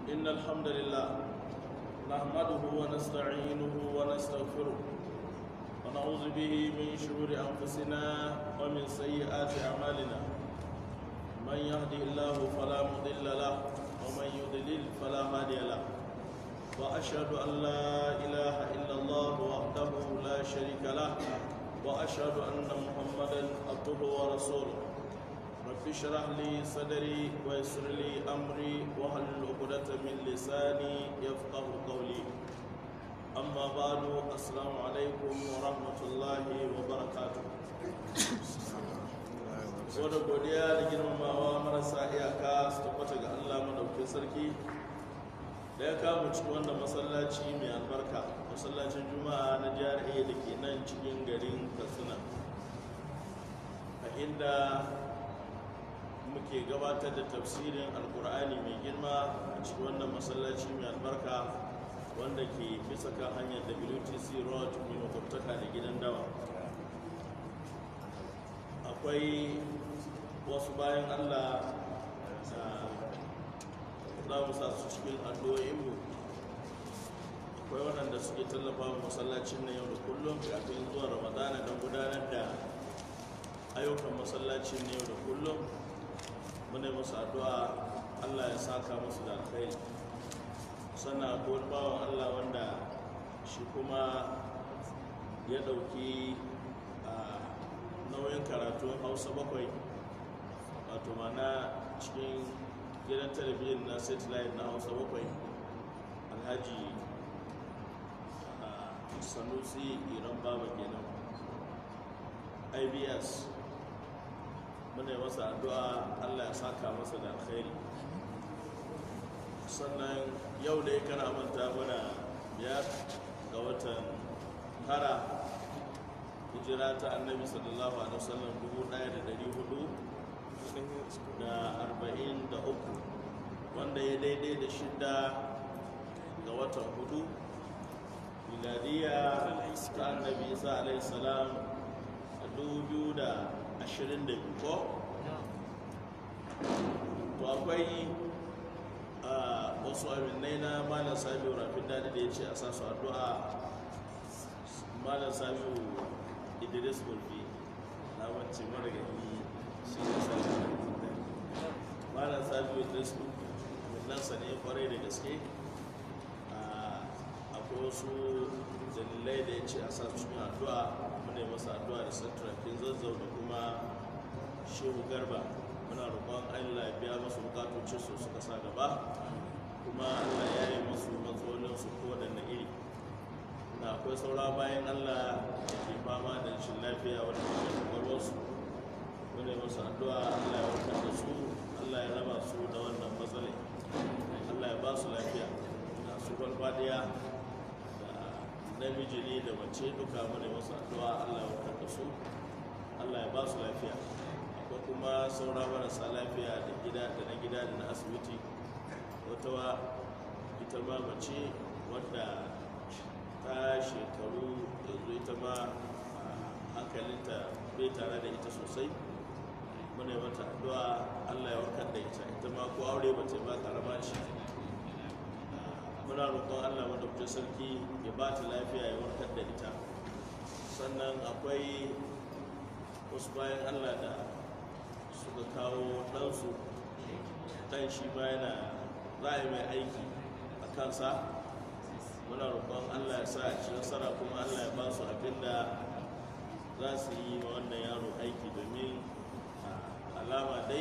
إن الحمد لله نحمده ونستعينه ونستغفره ونعوذ به من شرور أنفسنا ومن سيئات أعمالنا من يهده الله فلا مضل له ومن يضلل فلا هادي له وأشهد أن لا إله إلا الله وحده لا شريك له وأشهد أن محمدا عبده ورسوله رب اشرح لي صدري ويسر لي أمري واحلل عقدة من لساني يفقه قولي أما بعد السلام عليكم ورحمة الله وبركاته da godiya da girmamawa marasa iyaka su tabbata ga Allah madaukin sarki da ya kama cikin wannan masallaci mai albarka masallacin juma'a na jihar a da ke nan cikin garin katsina a inda muke gabatar da tafsirin alkur'ani mai girma a cikin wannan masallaci mai albarka wanda ke bisa kan hanyar wtc road mai makwabtaka da gidan dawa akwai wasu bayan allah za mu sa su cikin addu'o'inmu akwai waɗanda suke tallafa wa masallacin na yau da kullum kafin zuwa ramadana don gudanar da ayyukan masallacin na yau da kullum muna musu addu'a allah ya saka musu da alkhairi sannan akwai wani bawan allah wanda shi kuma ya ɗauki nauyin karatun hausa bakwai wato mana cikin gidan talabijin na satellite na hausa bakwai alhaji sanusi iran baba kenan ibs muna yi masa addu'a allah ya saka masa da alkhairi sannan yau da ya kana manta mana biyar ga watan tara hijira ta annabi sallallahu alaihi wasallam dubu ɗaya da ɗari hudu da arba'in da uku wanda ya daidai da shida ga watan hudu miladiya ta annabi isa alaihi salam a dubu biyu da ashirin da biyu ko to akwai wasu aminai na malam sabiu rafin dadi da ya ce a sa su addu'a malam sabiu idris bulfi na wance mara gani shi ne sabiu malam sabiu idris mullansa ne kwarai da gaske akwai wasu dalilai da ya ce a sa su cikin addu'a muna yi masa addu'a da santrakin zazzau da kuma shehu garba muna roƙon allah ya biya masu bukatocin su suka sa gaba kuma allah ya yi masu matsalolin su ko da na iri na akwai saura bayan allah da ke fama da rashin lafiya wanda ke kwakwalwar su muna yi masu addu'a allah ya warkar da su allah ya raba su da wannan matsalai allah ya ba su lafiya na su farfadiya namiji ne da mace duka mana masu addu'a Allah ya warkar da su Allah ya ba su lafiya akwai kuma saura marasa lafiya da gida da na gida da na asibiti wata wa ita ma mace wadda ta shekaru yanzu ita ma hankalinta bai tare da ita sosai muna yi mata addu'a Allah ya warkar da ita ita ma ko aure ba ta ba karama shi muna roƙon allah madaukakin sarki ya ba ta lafiya ya warkar da ita sannan akwai wasu bayan allah da suka kawo ɗansu ɗan shi ma yana za a yi mai aiki a kansa muna roƙon allah ya sa a ci nasara kuma allah ya ba su abin da za su yi ma wannan yaro aiki domin alama dai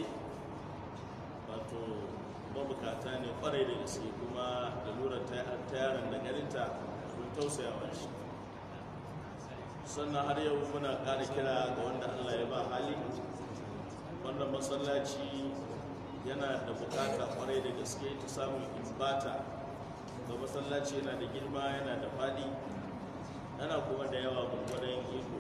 wato mabukata ne kwarai da gaske kuma da lura ta yaron da garinta mun tausayawa shi sannan har yau muna ƙara kira ga wanda allah ya ba hali wannan masallaci yana da bukata kwarai da gaske ta samun imbata ga masallaci yana da girma yana da faɗi yana kuma da yawa gwagwadon iko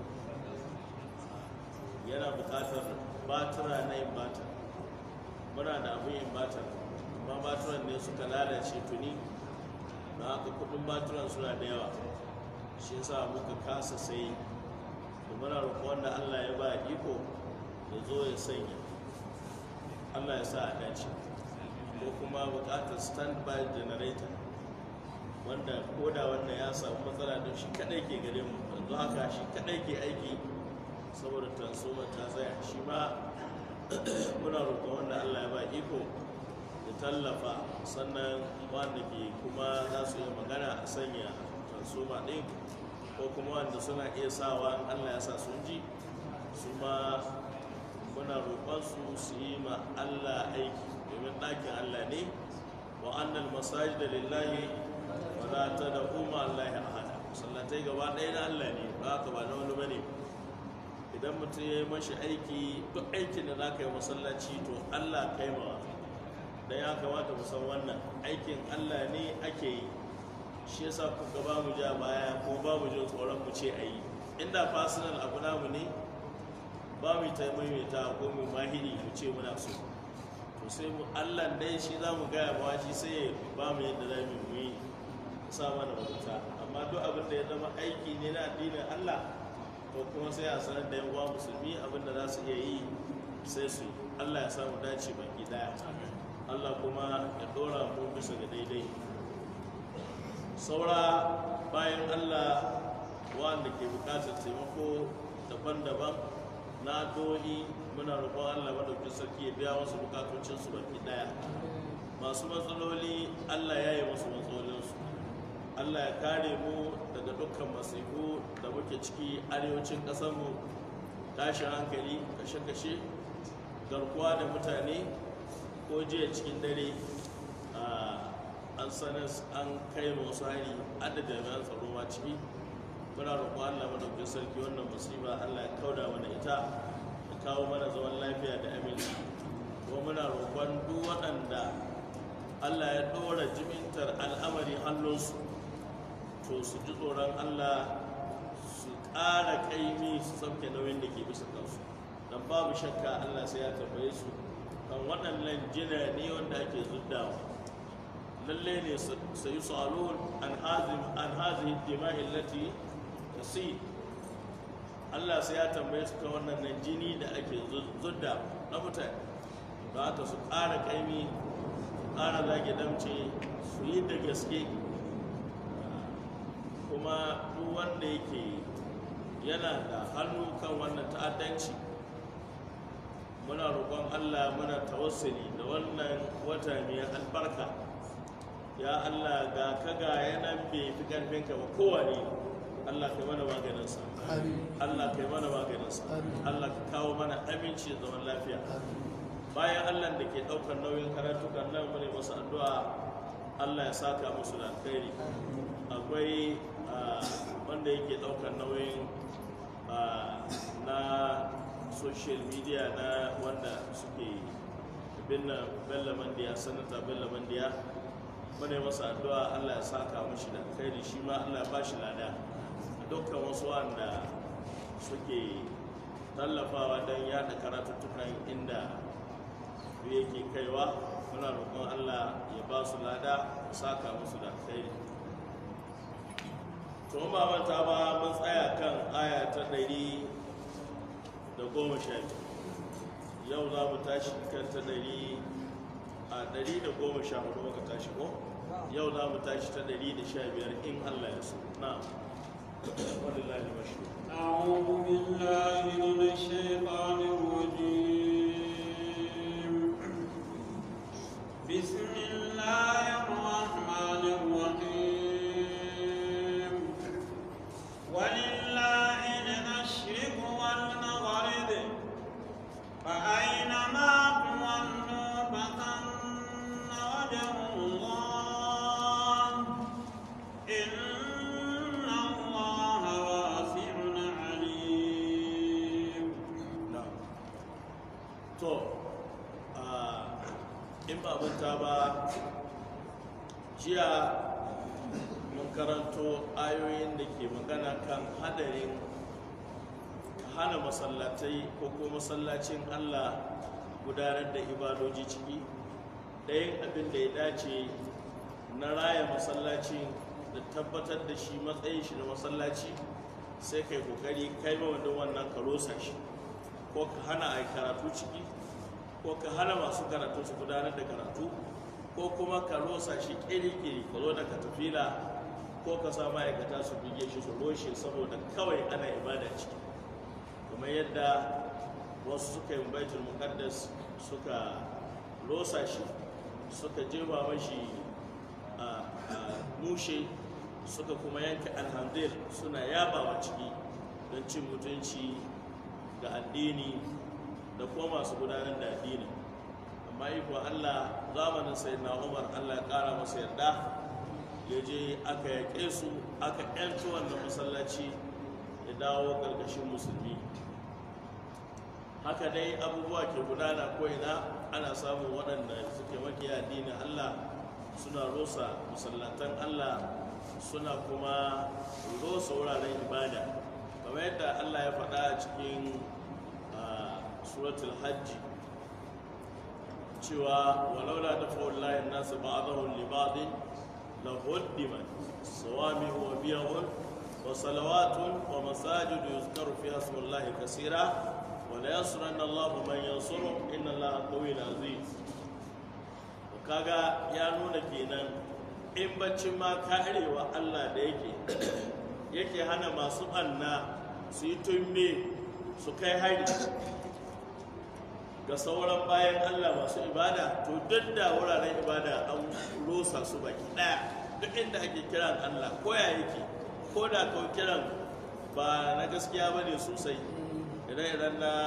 yana bukatar batura na imbata muna da abin imbata amma baturan ne suka lalace tuni na haka kudin baturan suna da yawa shi yasa muka kasa sai da muna roƙon wanda allah ya ba iko ya zo ya sanya allah ya sa a dace ko kuma buƙatar standby generator wanda koda wanda ya samu matsala don shi kadai ke gare mu yanzu haka shi kadai ke aiki saboda transformer ta tsaya shi ma muna roƙon wanda Allah ya ba iko ya tallafa sannan wanda ke kuma za su yi magana a sanya transformer ɗin ko kuma wanda suna iya sawa in Allah ya sa sun ji su ma muna roƙon su su yi ma Allah aiki domin ɗakin Allah ne wa annal masajid lillahi wa la tad'u ma Allah ahada sallatai gaba ɗaya na Allah ne ba haka ba na wani bane idan mutum ya yi mashi aiki duk aikin da za ka yi masallaci to Allah kai ma dan ya kamata mu san wannan aikin Allah ne ake yi shi yasa kuka ba mu ja baya ko ba mu jin tsoron mu ce ayi inda personal abu namu ne ba mu ta maimaita ko mu mahiri mu ce muna so to sai mu Allah dai shi za mu gaya ba shi sai ya ba mu yadda za mu yi sa mana mabuta amma duk abin da ya zama aiki ne na addinin Allah to kuma sai a sanar da yan uwa musulmi abin da za su iya yi sai su yi Allah ya samu dace baki daya Allah kuma ya dora mu bisa ga daidai saura bayan Allah wanda ke bukatar taimako daban-daban na do'i muna roƙon Allah madaukin sarki ya biya wasu bukatocinsu baki daya masu matsaloli Allah ya yi wasu matsalolinsu Allah ya kare mu daga dukkan masifu da muke ciki arewacin ƙasarmu tashin hankali kashe-kashe garkuwa da mutane ko jiya cikin dare an sanar an kai wasu hari adda jami'an tsaro ma ciki muna roƙon Allah madaukin sarki wannan musiba Allah ya kauda mana ita ya kawo mana zaman lafiya da aminci kuma muna roƙon duk waɗanda Allah ya ɗora jimintar al'amari hannunsu to su ji tsoron Allah su ƙara ƙaimi su sauke nauyin da ke bisa kansu don babu shakka Allah sai ya tambaye su kan waɗannan jina ne wanda ake zuddawa lalle ne su yi salon an hazi dima'i lati tasi Allah sai ya tambaye su kan wannan nan jini da ake zudda na mutane ba haka su ƙara ƙaimi su ƙara zage damce su yi da gaske kuma duk wanda yake yana da hannu kan wannan ta'addanci muna roƙon Allah muna tawassuli da wannan wata mai albarka ya Allah ga ka ga yanan bai fi karfinka ba kowane Allah kai mana maganinsa Allah kai mana maganinsa Allah ka kawo mana aminci da zaman lafiya bayan Allah da ke ɗaukar nauyin karatukan nan mu ne masu addu'a Allah ya saka musu da alkhairi akwai wanda yake ɗaukar nauyin na social media na wanda suke binna bella mandiya sanata bella mandiya mune masa addu'a Allah ya saka mashi da alkhairi shi ma Allah ya bashi lada dukkan wasu wanda suke tallafawa don yada karatuttukan inda yake kaiwa muna roƙon Allah ya ba su lada ya saka musu da alkhairi to ba manta ba mun tsaya kan aya ta ɗari da goma sha yau za mu tashi kan ta ɗari a ɗari da goma sha hudu muka tashi ko yau za mu tashi ta ɗari da sha biyar in Allah ya so na walillahi mashi أعوذ بالله من الشيطان الرجيم بسم الله الرحمن الرحيم ولله المشرق والمغرب فأينما تولوا فثم وجه الله إن الله واسع عليم na to a in ba manta ba jiya mun karanto ayoyin da ke magana kan hadarin hana masallatai ko ko masallacin Allah gudanar da ibadoji ciki ɗayan abin da ya dace na raya masallaci da tabbatar da shi matsayin shi na masallaci sai kai kokari kai ma wanda wannan ka rosa shi ko ka hana a yi karatu ciki ko ka hana masu karatu su gudanar da karatu ko kuma ka rosa shi kiri-kiri ka zo da katafila ko ka sa ma'aikata su bige shi su roshe saboda kawai ana ibada ciki kamar yadda wasu suka yi baitul muqaddas suka rosa shi suka jefa mashi a mushe suka kuma yanka alhamdul suna yabawa ciki don cin mutunci ga addini da kuma masu gudanar da addini amma iko allah zamanin sai na umar allah ya kara masa yarda ya je aka yaƙe su aka yanci wannan masallaci ya dawo ƙarƙashin musulmi haka dai abubuwa ke gudana ko ina ana samun waɗanda suke makiya addinin allah suna rosa masallatan allah suna kuma rosa wuraren ibada kamar yadda allah ya faɗa a cikin suratul hajji cewa walaula da fa'ullahi nasu ba'adahun libadin la huddiman sawami wa biyahun wa salawatun wa masajidu yuzkaru fi hasbullahi kasira wa la yansuranna Allahu man yansuru inna Allaha qawiyyun aziz kaga ya nuna kenan in baccin ma karewa Allah da yake yake hana masu ɓanna su yi tumbe su kai hari ga sauran bayan Allah masu ibada to duk da wuraren ibada an rosa su baki ɗaya duk inda ake kiran Allah ko ya yake ko da kawai kiran ba na gaskiya ba ne sosai ire-iren na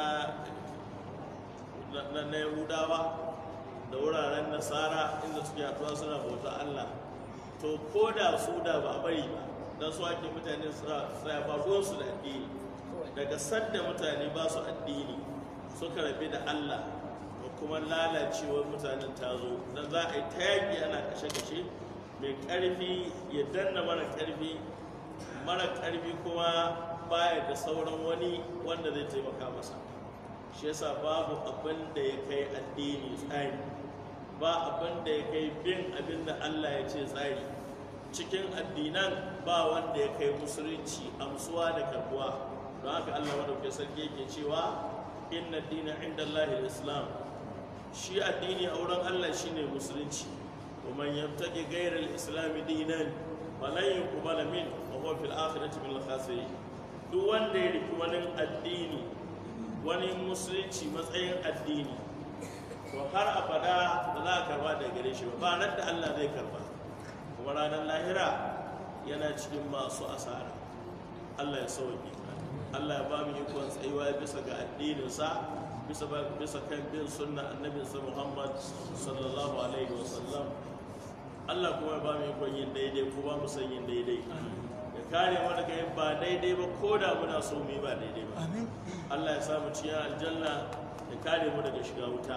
na yahudawa da wuraren nasara inda suke haɗuwa suna bauta Allah to ko da su da ba bari ba don su ake mutane tsaya ba su da addini daga sadda mutane ba su addini suka rabe da Allah da kuma lalacewar mutanen ta zo don za a yi ta yaƙi ana kashe-kashe mai ƙarfi ya danna mara ƙarfi mara ƙarfi kuma baya da sauran wani wanda zai taimaka masa shi yasa babu abin da ya kai addini tsari ba abin da ya kai bin abin da Allah ya ce tsari cikin addinan ba wanda ya kai musulunci amsuwa da karbuwa don haka Allah madaukakin sarki yake cewa inna dina inda Allah islam shi addini a wurin Allah shine musulunci wa man yabtaqi ghayra al-islam dinan falan yuqbala min wa huwa fil akhirati min al-khasirin duk wanda ya riki wani addini wani musulunci matsayin addini to har abada ba za a karba da gare shi ba ba nan da Allah zai karba kuma ranar lahira yana cikin masu asara Allah ya sauke Allah ya ba mu ikon tsayuwa bisa ga addininsa bisa bisa kan bin sunna annabinsa Muhammad sallallahu alaihi wa sallam Allah kuma ya ba mu ikon yin daidai ko ba mu san yin daidai ya kare mu daga yin ba daidai ba ko da muna so mu yi ba daidai ba Allah ya samu cikin aljanna ya kare mu daga shiga wuta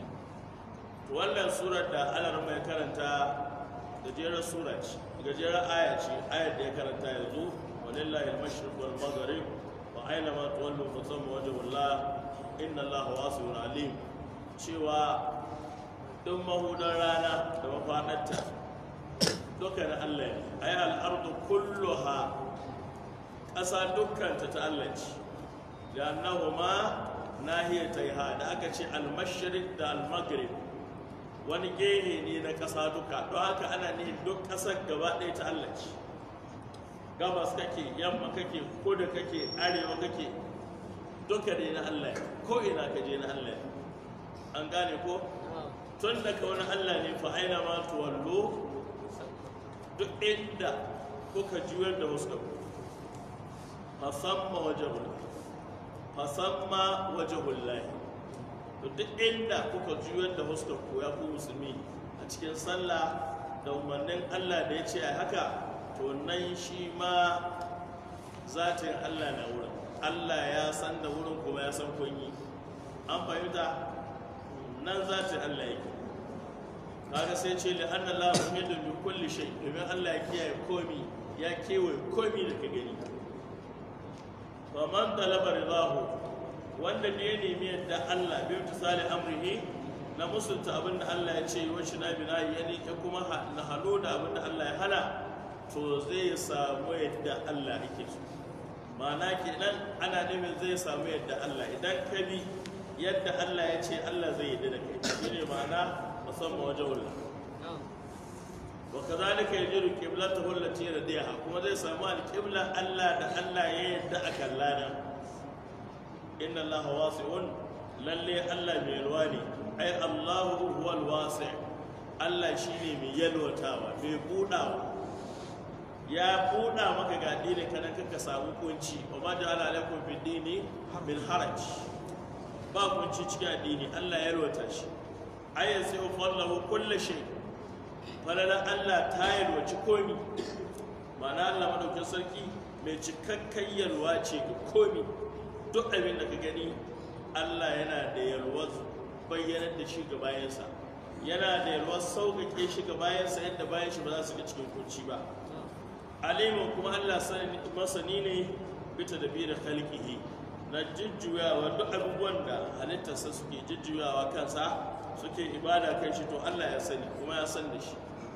to wannan surar da Allah mai karanta gajerar sura ce gajerar aya ce ayar da ya karanta yanzu walillahi al-mashriq wal maghrib wa aina ma tuwallu fa thamma wajhullah inna Allaha wasi'un alim cewa duk mahudan rana da mafadarta duka na Allah ne ay al-ardu kulluha ƙasa dukkanta ta Allah ce da annahuma nahiyataiha da aka ce al-mashriq da al-maghrib wani gehe ne na ƙasa duka don haka ana ne duk ƙasar gaba ɗaya ta Allah ce gabas kake yamma kake kudu kake arewa kake duka ne na Allah ko ina ka je na Allah an gane ko tun da wani Allah ne fa aina ma tuwallo duk inda kuka juyar da wasu fasamma wajahul fasamma wajahul to duk inda kuka juyar da huskar ku ya ku musulmi a cikin sallah da umarnin Allah da ya ce a haka to nan shi ma zatin Allah na wurin Allah ya san da wurin kuma ya san kun yi an fahimta nan zatin Allah yake kaga sai ce li anna la muhidu bi kulli shay domin Allah ya kiyaye komi ya kewaye komi da ka gani fa man talaba ridahu wanda ne ya nemi yadda Allah bai misali amrihi na musulta abin da Allah ya ce wa shi na bina ya ne ya kuma na halo da abin da Allah ya hana to zai samu yadda Allah yake so ma'ana kenan ana nufin zai samu yadda Allah idan ka bi yadda Allah ya ce Allah zai yadda da kai shi ne ma'ana musamman wajen wula kazalika yajidu qiblatahu allati radiyaha kuma zai samu alqibla Allah da Allah ya yadda a kallana inna allaha wasi'un lalle Allah mai yalwa ne ai Allahu huwal wasi' Allah shine mai yalwatawa mai budawa ya buɗa maka ga addini kana kaka samu kunci wa ma ja'ala alaikum fi dini min haraj ba kunci cikin addini Allah ya yalwata shi ayyan sai fallahu kullu shay falala Allah ta yalwaci komi ma'ana Allah madaukin sarki mai cikakken yalwa ce ga komi duk abin da ka gani Allah yana da yalwar bayyanar da shi ga bayansa yana da yalwar sauƙaƙe shi ga bayansa yadda bayan shi ba za su ga cikin kunci ba alimin kuma Allah masani ne bita da biyu da khalqihi na jujjuyawa duk abubuwan da halittarsa suke jujjuyawa kansa suke ibada kan shi to Allah ya sani kuma ya san da shi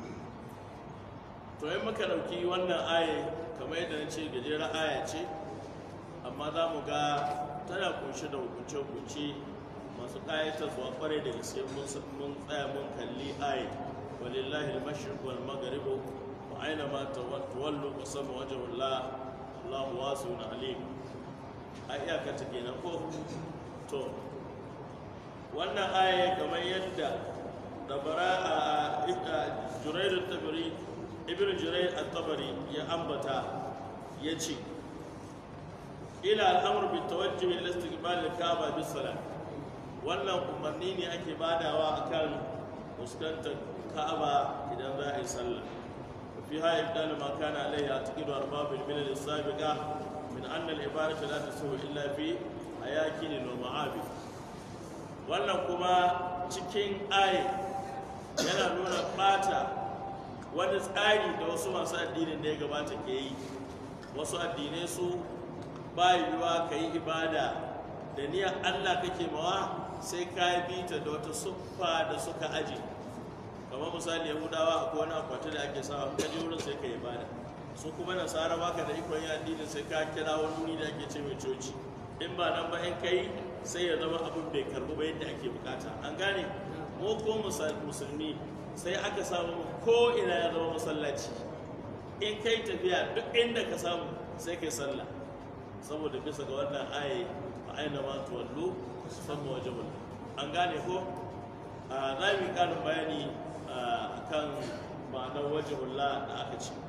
to in muka dauki wannan aya kamar yadda na ce gajeren aya ce amma za mu ga tana kunshe da hukunce-hukunce masu ƙayatarwa kwarai da gaske mun tsaya mun kalli aya walillahi al-mashriq wal maghrib أينما تولوا فسم وجه الله الله واسع عليم أيا كتكينا كو تو wannan aya kamar yadda dabara a jurairu tabari ibn jurair at-tabari ya ambata ya ce ila al'amur bi tawajjuh ila istiqbal al-kaaba bis salat wannan umarni ne ake badawa akan fuskantar ka'aba idan za a yi sallah فيها إبدال ما كان عليه اعتقاد أرباب الملل السابقة من أن العبادة لا تسوء إلا في أياكل ومعابد wannan kuma cikin aye yana nuna ɓata wani tsari da wasu masu addinin da ya gabata ke yi wasu addinai su ba yiwuwa ka yi ibada da niyyar allah kake mawa sai ka bi ta da wata siffa da suka aji kamar misali yahudawa akwai wani akwati da ake sawa ka je wurin sai ka yi bada su kuma nasara baka da ikon yin addinin sai ka kira wani wuri da ake ce mai coci in ba nan ba in kai sai ya zama abin bai karbu ba yadda ake bukata an gane mu ko musulmi sai aka samu ko ina ya zama masallaci in kai tafiya duk inda ka samu sai kai sallah saboda bisa ga wannan aye a aina ma tuwallo sama wajen an gane ko za mu yi ƙarin bayani kan ma'anar wajibullah da aka ce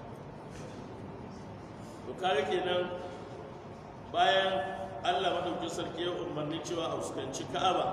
to kare kenan bayan allah maɗaukin sarki ya umarni cewa a fuskanci ka'aba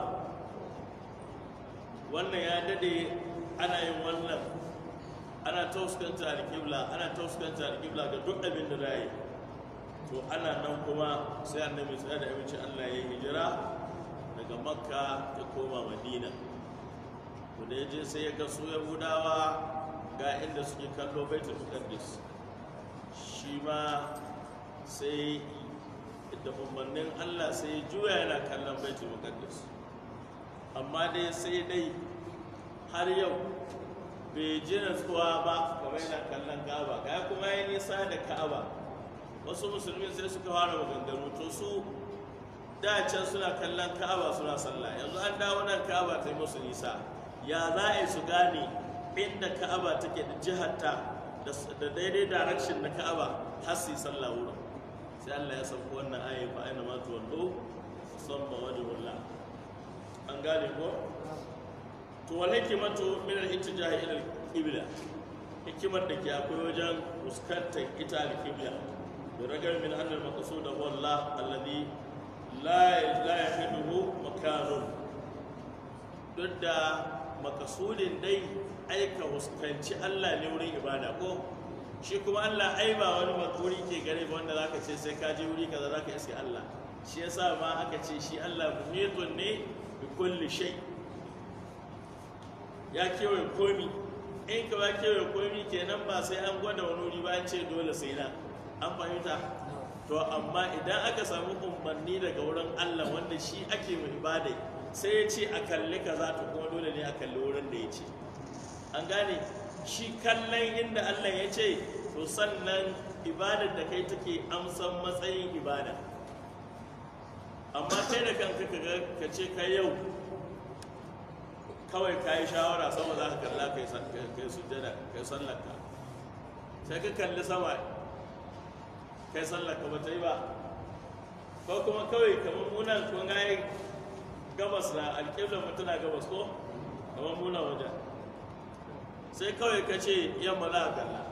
wannan ya dade ana yin wannan ana ta fuskanta alƙibla ana ta fuskanta alƙibla ga duk abin da za yi to ana nan kuma sai annabi tsaya da aminci allah ya yi hijira daga makka ya koma madina to da ya je sai ya ga su yahudawa ga inda suke kallo baitul muqaddis shi ma sai da umarnin Allah sai ya juya yana kallon baitul muqaddis amma dai sai dai har yau bai ji natsuwa ba kamar yana kallon ka'aba ga kuma ya nisa da ka'aba wasu musulmi sai suka fara maganganu to su da can suna kallon ka'aba suna sallah yanzu an dawo nan ka'aba ta yi musu nisa ya za a yi su gane inda ka'aba take da jiharta da daidai direction na ka'aba har su yi sallah wurin sai Allah ya sauko wannan ayi fa aina ma tuwallo samma wajhullah an gane ko to wal hikmatu min al ittijahi ila al qibla hikimar da ke akwai wajen fuskantar ita al qibla da ragar min annal maqsud huwa Allah alladhi la la yahiduhu makanun duk da makasudin dai aika huskanci Allah ne wurin ibada ko shi kuma Allah ai ba wani makuri ke gare ba wanda zaka ce sai ka je wuri kaza zaka iske Allah shi yasa ma aka ce shi Allah muhitun ne bi kulli shay ya kewaye komi in ka ba kewaye komi kenan ba sai an gwada wani wuri ba an ce dole sai na an fahimta to amma idan aka samu umarni daga wurin Allah wanda shi ake mai ibada sai ya ce a kalli kaza to kuma dole ne a kalli wurin da ya ce an gane shi kallon inda Allah ya ce to sannan ibadar da kai take amsan matsayin ibada amma kai da kanka ka ce ka yau kawai ka yi shawara sama za ka kalla kai kai sujjada kai sallarka sai ka kalli sama kai sallarka ba ta yi ba ko kuma kawai kamar munan kun ga yi gabas na alƙiblar mutum na gabas ko kamar muna wajen sai kawai ka ce yamma za ka kalla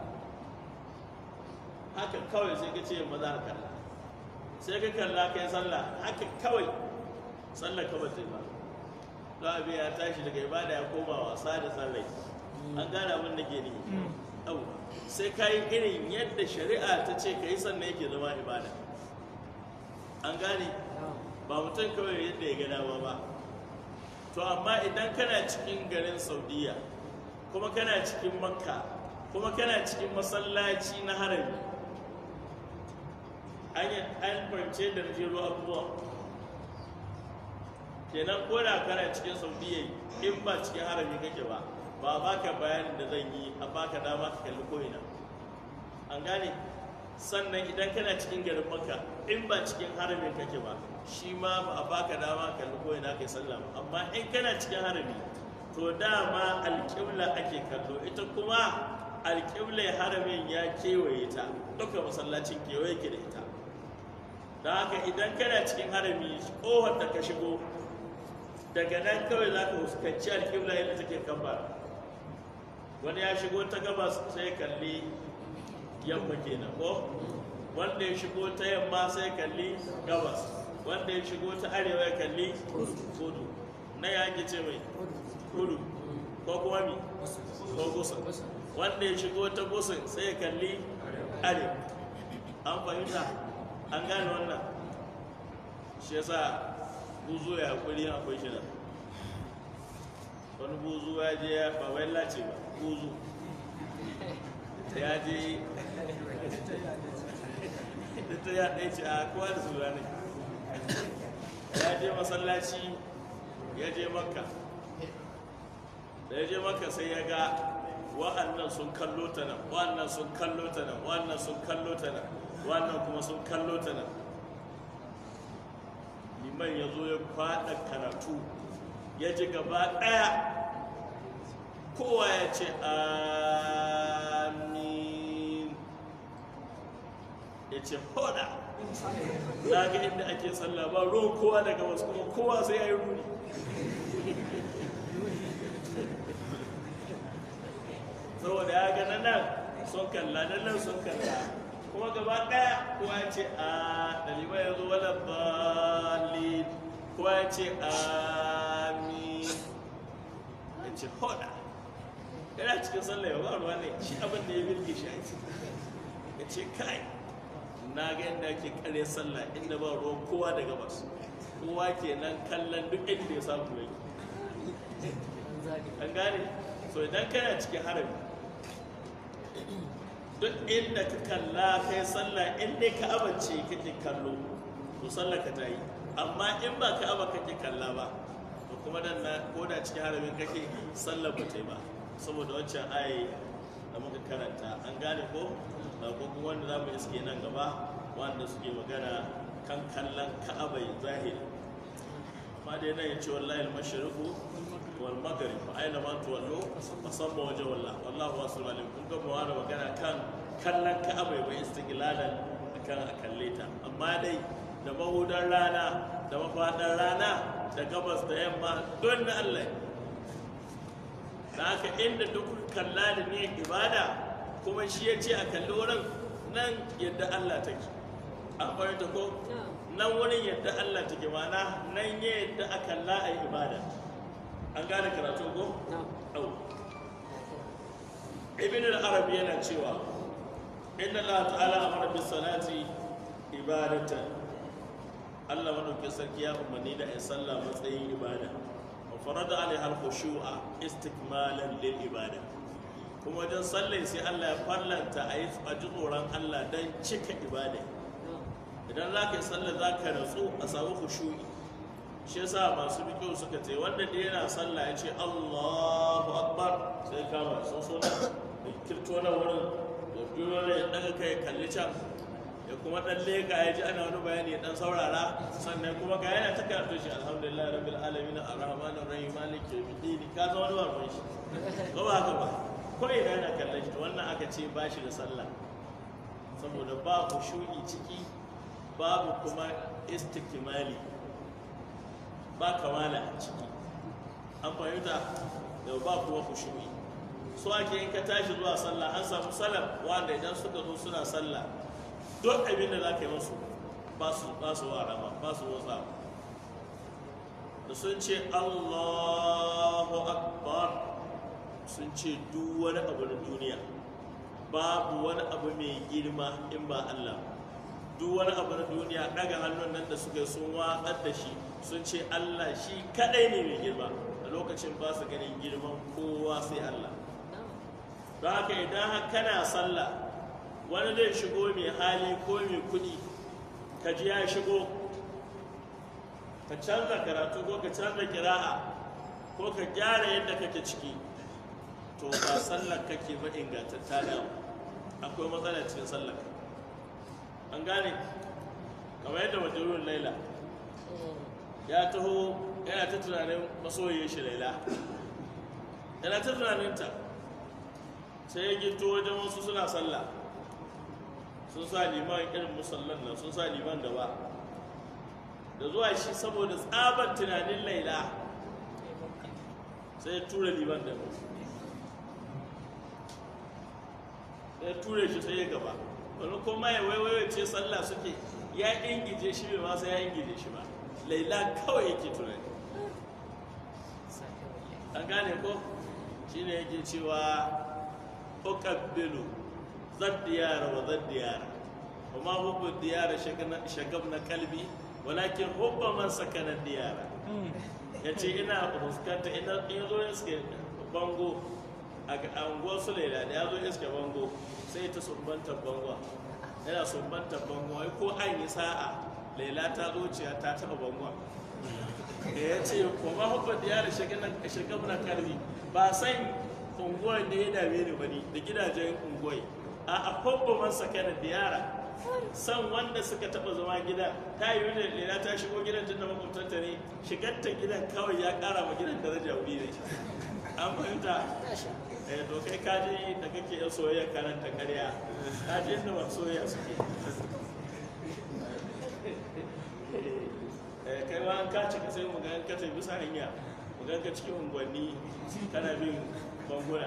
haka kawai sai ka ce yamma za ka kalla sai ka kalla kai sallah haka kawai sallah ka bata ba don abin ya tashi daga ibada ya koma wasa da sallai an gane abin da ke ne yau sai ka yi irin yadda shari'a ta ce ka yi sannan yake zama ibada an gane ba mutum kawai yadda ya ga dama ba to amma idan kana cikin garin saudiya kuma kana cikin makka kuma kana cikin masallaci na harami an yi an fahimce da jero abubuwa kenan ko da kana cikin saudiya in ba cikin harami kake ba ba baka bayanin da zan yi a baka dama ka kalli ko'ina an gane sannan idan kana cikin garin makka in ba cikin haramin kake ba shi ma ba a baka dama ka kalli ko'ina kai sallah ba amma in kana cikin harami to dama alƙibla ake kallo ita kuma alƙibla haramin ya kewaye ta duka masallacin kewaye ke da ita da haka idan kana cikin harami ƙofar da ka shigo daga nan kawai za ka fuskanci alƙibla yadda take kan wani ya shigo ta gabas sai kalli yamma kenan ko wanda ya shigo ta yamma sai kalli gabas wanda ya shigo ta arewa ya kalli kudu na ya ake ce mai kudu ko kuma mi ko gusun wanda ya shigo ta gusun sai ya kalli arewa an fahimta an gane wannan shi yasa buzu ya hakuri akwai shi nan wani buzu ya je ya ba wai lace ba buzu ya je ita ya ɗaya ce a kowa da su ne ya je masallaci ya je makka da ya je makka sai ya ga wa'annan sun kallo ta nan wa'annan sun kallo ta nan wa'annan sun kallo ta nan wa'annan kuma sun kallo ta nan liman ya zo ya faɗa karatu ya ji gaba ɗaya kowa ya ce amin ya ce hoda na ga inda ake sallah ba ruwan kowa daga wasu kuma kowa sai ya yi ruri saboda ya ga nan sun kalla nan sun kalla kuma gaba ɗaya kowa ya ce a ɗalibai ya zo wala balin kowa ya ce amin ya ce hoda yana cikin sallah ya ba ruwa ne shi abin da ya birge shi ya ce kai na ga yadda ake kare sallah inda ba ruwan kowa da gabas kowa kenan kallon duk inda ya samu yake an gane so idan kana cikin harami duk inda ka kalla kai sallah inda ka abance kake kallo to sallah ka ta yi amma in ba ka aba kake kalla ba to kuma dan na ko da cikin haramin kake sallah ba ta yi ba saboda wancan ayi da muka karanta an gane ko da ko kuma wanda za mu iske nan gaba wanda suke magana kan kallon ka'abai zahiri amma dai nan ya ce wallahi al-mashriqu wal maghrib fa aina ma tuwallu fasamma wajha wallah wallahu wasul alim kun ga mu da magana kan kallon ka'abai bai istiqlalan akan a kalle ta amma dai da mahudan rana da mafadan rana da gabas da yamma don na Allah da haka inda duk kalla da ne ibada kuma shi ya ce a kalli wurin nan yadda Allah take an fahimta ko nan wurin yadda Allah take mana nan ya yadda a kalla a yi ibada an gane karatu ko? au ibn al-arabi yana cewa inna Allah ta'ala amara bis salati ibadatan Allah madaukakin sarki ya umarni da ai sallah matsayin ibada wa farada alaiha al-khushu'a istikmalan lil ibada kuma wajen sallai sai Allah ya farlanta a yi a ji tsoron Allah don cika ibada idan za ka yi sallah za ka natsu a samu khushu'i shi yasa masu bikiyo suka ce wanda da yana sallah ya ce Allahu akbar sai kama sun so na da kirto na wurin da biyo ne ya daga kai kalli can ya kuma dan leka ya ji ana wani bayani ya dan saurara sannan kuma ga yana ta karatu shi alhamdulillah rabbil alamin arrahmanir rahim maliki yawmiddin ka zama wani babban shi ko ba haka ba ko ina yana kallon shi to wannan aka ce ba shi da sallah saboda ba khushu'i ciki babu kuma istikmali ba kamala a ciki an fahimta da ba kuma khushu'i so ake in ka tashi zuwa sallah an samu salaf wanda idan suka zo suna sallah duk abin da za ka yi musu ba su ba su warama ba su wasa da sun ce Allahu akbar sun ce duk wani abu na duniya babu wani abu mai girma in ba Allah duk wani abu na duniya daga hannun nan da suka yi sun watsar da shi sun ce Allah shi kadai ne mai girma a lokacin ba su ganin girman kowa sai Allah don haka idan kana sallah wani zai shigo mai hali ko mai kudi ka ji ya shigo ka canza karatu ko ka canza kira'a ko ka gyara yadda kake ciki to ba sallar kake ba ingantatta da akwai matsala cikin sallar an gane kamar yadda majalun laila ya taho yana ta tunanin masoyin shi laila yana ta tunaninta sai ya gito wajen wasu suna sallah sun sa liman irin musallan nan sun sa liman gaba da zuwa shi saboda tsabar tunanin laila sai ya tura liman da sai ya ture shi sai ya gaba wani kuma ya waiwaiwa ce sallah suke ya ingije shi bai masa ya ingije shi ba laila kawai yake tunani an gane ko shine yake cewa uqabbilu zad diyara wa zad diyara وما حب الديار شغبنا قلبي ولكن حب من سكن الديار yace ina fuskanta ina in zo iske bango a anguwar su laila da ya zo iske bango sai ta sumbanta bango yana sumbanta bango ai ko an yi sa'a laila ta zuciya ta taba bango ya ce kuma hubba da yara shagabna kalbi ba san unguwar da ya dame ni bane da gidajen unguwar a akwai man sakana da yara san wanda suka taba zama gida ta yi wani lera ta shigo gidan tun da makwabtanta ne shigarta gidan kawai ya kara ma gidan daraja wuri ne an fahimta eh to kai kaji da kake yan soyayya karanta karya kaji inda ba soyayya suke eh kai ma an kaci ka sai mu ga ka tafi bisa hanya mu ga ka cikin unguwanni kana bin banguna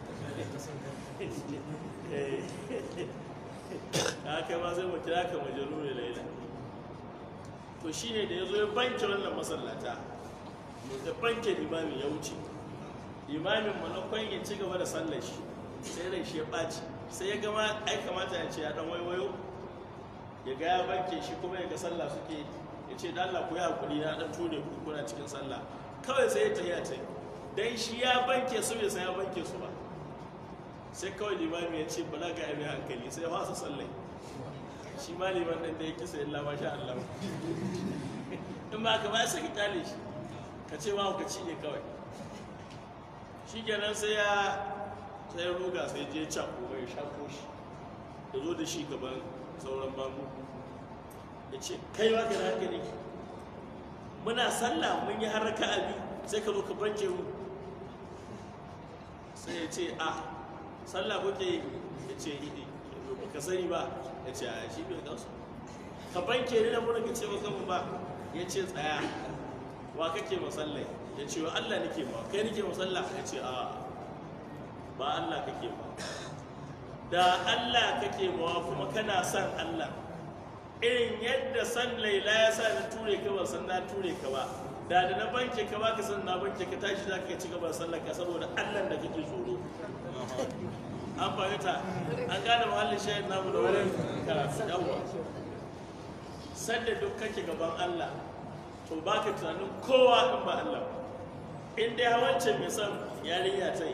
ka kai ma sai mu kira ka majalu da laila to shine da ya zo ya banke wannan masallata da banke limamin ya wuce limamin manakon ya ci gaba da sallar shi sai rai shi ya ɓaci sai ya gama ai kamata ya ce ya dan waiwayo ya ga ya banke shi kuma ya ga sallah suke ya ce da Allah ku yi hakuri na dan ture ku kuna cikin sallah kawai sai ya tafiya ta dan shi ya banke su bai san ya banke su ba sai kawai limami ya ce bala ga abin hankali sai ya fasa sallai shi ma liman ɗin da ya kisa illa ma sha Allah in ba ka ba sai ka kyale shi ka ce ma ka ci ne kawai shi kenan sai ya sai ya ruga sai je cako mai shako shi ya zo da shi gaban sauran babu ya ce kai ma ka na hankali muna sallah mun yi haraka abi sai ka zo ka banke mu sai ya ce a sallah kuke yi ya ce ka sani ba ya ce a shi bai gansu ka banke ni da muna ka ce maka ba ya ce tsaya wa kake masallai ya ce wa Allah nake ma kai nake masalla ya ce a ba Allah kake ma da Allah kake ma kuma kana son Allah irin yadda san laila ya sa na ture ka ba san na ture ka ba da da na banke ka ba ka san na banke ka tashi za ka ci gaba sallar ka saboda Allah da kake tsoro an fahimta an gane muhallin shahid namu da wurin karatu yawwa sanda duk kake gaban Allah to ba ka tunanin kowa in ba Allah in dai hawancin mai son yarinya ta yi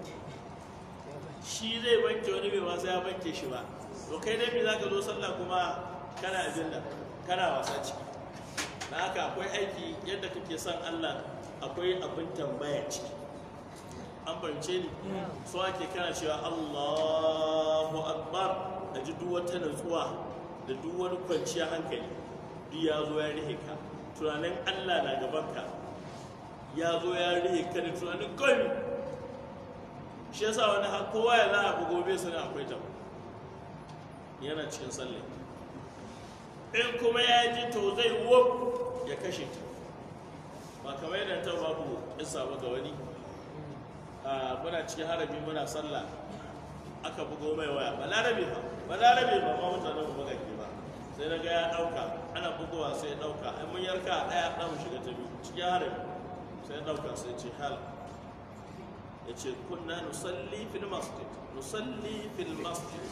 shi zai banke wani bai wasa ya banke shi ba to kai dai me za ka zo sallah kuma kana ajinda kana wasa ciki na haka akwai aiki yadda kake son Allah akwai abin tambaya ciki an fahimce ni so ake kana cewa Allahu Akbar da ji duk wata natsuwa da duk wani kwanciyar hankali duk ya zo ya rihe ka tunanin allah na gabanka ya zo ya rihe ka da tunanin kawai shi yasa wani har kowa ya za a bugo bai sani akwai ta yana cikin sallah in kuma ya ji to zai wo ya kashe ta ba kamar yadda ta babu isa ba ga wani a muna cikin harami muna sallah aka bugo mai waya ba larabe ba ba larabe ba ma mutanen mu magage ba sai na ga ya dauka ana bugowa sai ya dauka ai mun yarka a daya dan mu shiga ta biyu cikin harami sai ya dauka sai ya ce hal ya ce kunna nusalli fil masjid nusalli fil masjid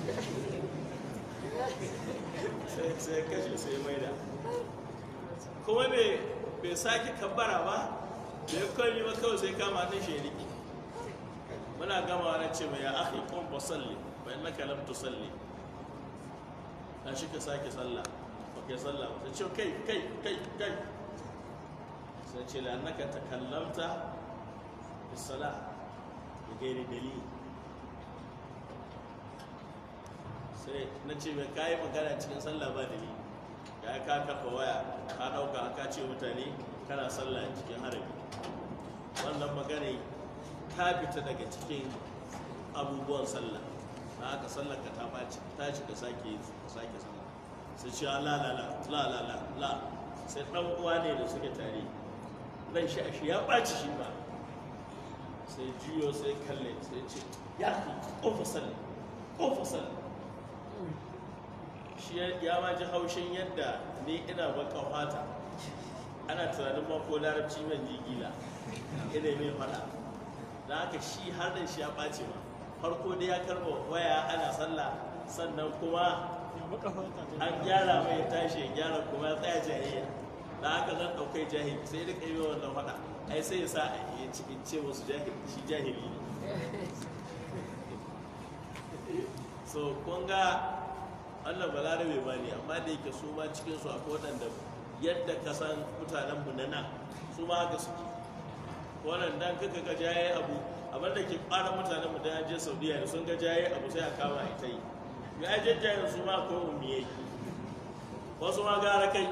sai sai ya kashe sai ya maida kuma bai bai sake kabbara ba da ya kwalli ba kawai sai kama ta shi riki muna gama na ce mai ya akhi qum fa salli fa innaka lam tusalli dan shi ka sake sallah ba kai sallah ba sai ce kai kai kai kai sai ce la annaka takallamta fi salah bi ghairi dalil sai na ce mai kayi magana cikin sallah ba dalili ya ka kafa waya ka dauka ka ce mutane kana sallah cikin harabi wannan magana ta fita daga cikin abubuwan sallah na haka sallar ka ta ɓaci ta ci ka sake ka sake sallah sai ce la la la la la la la sai dan uwa ne da suke tare ran shi a shi ya ɓaci shi ba sai juyo sai kalle sai ce ya ki kofa sallah kofa sallah shi ya ma ji haushin yadda ni ina baka fata ana tunanin ma ko larabci man ji gila ina mai fada da haka shi har da shi ya ɓace ma farko dai ya karba waya ana sallah sannan kuma an gyara mai ya tashi ya gyara kuma ya tsaya jahiliya da haka zan ɗaukai jahili sai da kai wannan fada ai sai ya sa a yi cikin ce wasu shi jahili ne so kun ga Allah ba larabe ba ne amma da yake su ma cikin su akwai waɗanda yadda ka san mutanen mu na nan su ma haka suke wannan dan kaka ga jaye abu abin da ke fara mutanen mu da je Saudiya da sun ga jaye abu sai a kama a ita yi ya je jayen su ma akwai umiyai wasu ma gara kai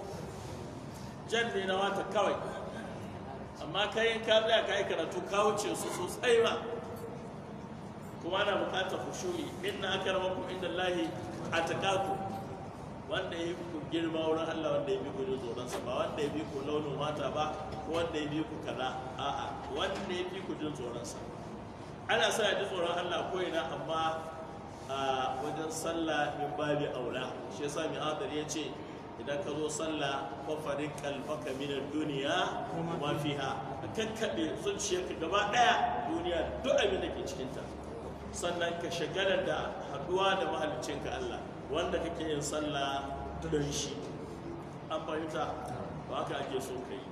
jan ne na wata kawai amma kai in ka tsaya ka yi karatu ka wuce su sosai ma kuma ana bukatar khushu'i inna akramakum indallahi ataqakum wanda ya ku girma wurin Allah wanda ya bi ku jin tsoron sa ba wanda ya bi ku launin mata ba ko wanda ya bi ku kaza a'a wanda ya bi ku jin tsoron sa ana sa ya ji tsoron Allah ko ina amma a wajen sallah min babi aula shi yasa mai adar ya ce idan ka zo sallah fafarin kalbaka minar duniya ma fiha ka kakkaɓe zuciyarka gaba ɗaya duniya duk abin da ke cikinta sannan ka shagala da haduwa da mahaliccinka Allah wanda kake yin sallah don shi an fahimta ba haka ake so ka yi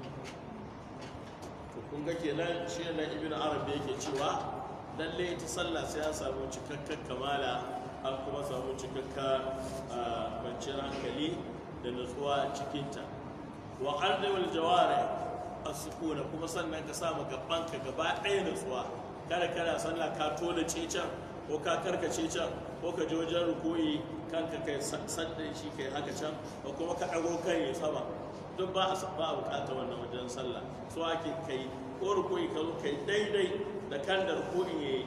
to kun ga kenan shi ne ibn arabi yake cewa lalle ita sallah sai an samu cikakken kamala an kuma samu cikakken kwanciyar hankali da nutsuwa cikinta wa ardewal jawari as-sukuna kuma sannan ka samu gabanka gaba ɗaya nutsuwa kada kana sallah ka tona ce can ko ka karkace can ko ka je wajen rukuyi kanka kai sanda shi kai haka can ko kuma ka ɗago kai ya sama duk ba a ba a bukata wannan wajen sallah so ake kai ko rukuyi ka zo kai daidai da kan da rukuyi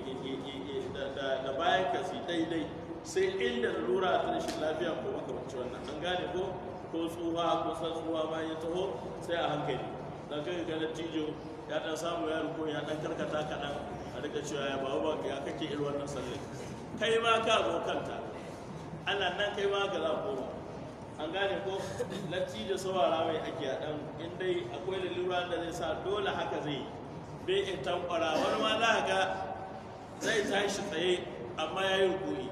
da bayan ka si daidai sai inda lura ta rashin lafiya ko makamanci wannan an gane ko ko tsuha ko san tsuha bayan ya taho sai a hankali dan kai ga tijo ya dan samu ya rukuyi ya dan karkata kaɗan a rika cewa ya babu ba ya kake irin wannan sallai kai ma ka zo kanta ana nan kai ma ka za koma an gane ko latti da saurara mai ake a dan in dai akwai lalura da zai sa dole haka zai bai in tankwara wani ma za ga zai tashi tsaye amma ya yi rukuni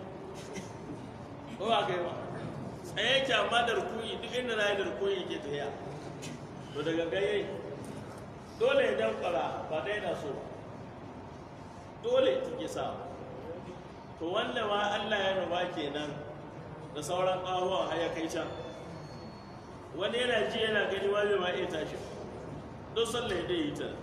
ko ba kai ba tsaye ke amma da rukuni duk inda na yi da rukuni yake tafiya to daga gaye dole ya tankwara ba dai na so ba dole take sa to wanda ma Allah ya ruba kenan da sauran ƙahuwan har ya kai can wani yana ji yana gani wani ma iya tashi don sallah ya dai yi ta